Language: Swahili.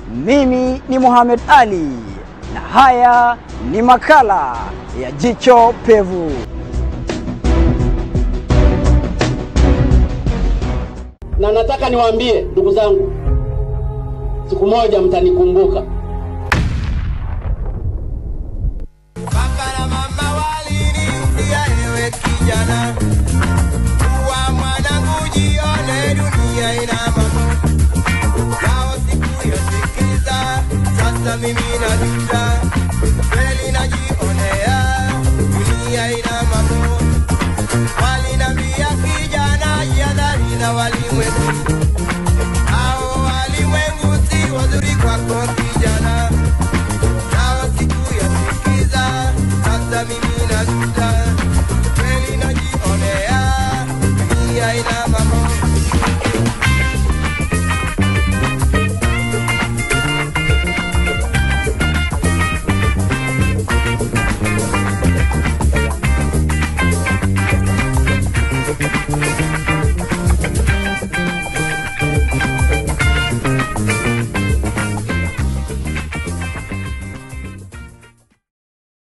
Mimi ni Mohamed Ali na haya ni makala ya Jicho Pevu. na nataka niwaambie ndugu zangu, siku moja mtanikumbuka. Baba na mama waliniambia ewe kijana, kuwa mwanangu, jione dunia ina mambo yao sikuyasikiza. Sasa mimi najuta, kweli najionea dunia ina mambo. Walinambia kijana, jihadhari na walimwengu, hao walimwengu si wazuri kwako kijana nao sikuyasikiza. Sasa mimi najuta, kweli najionea dunia ina mambo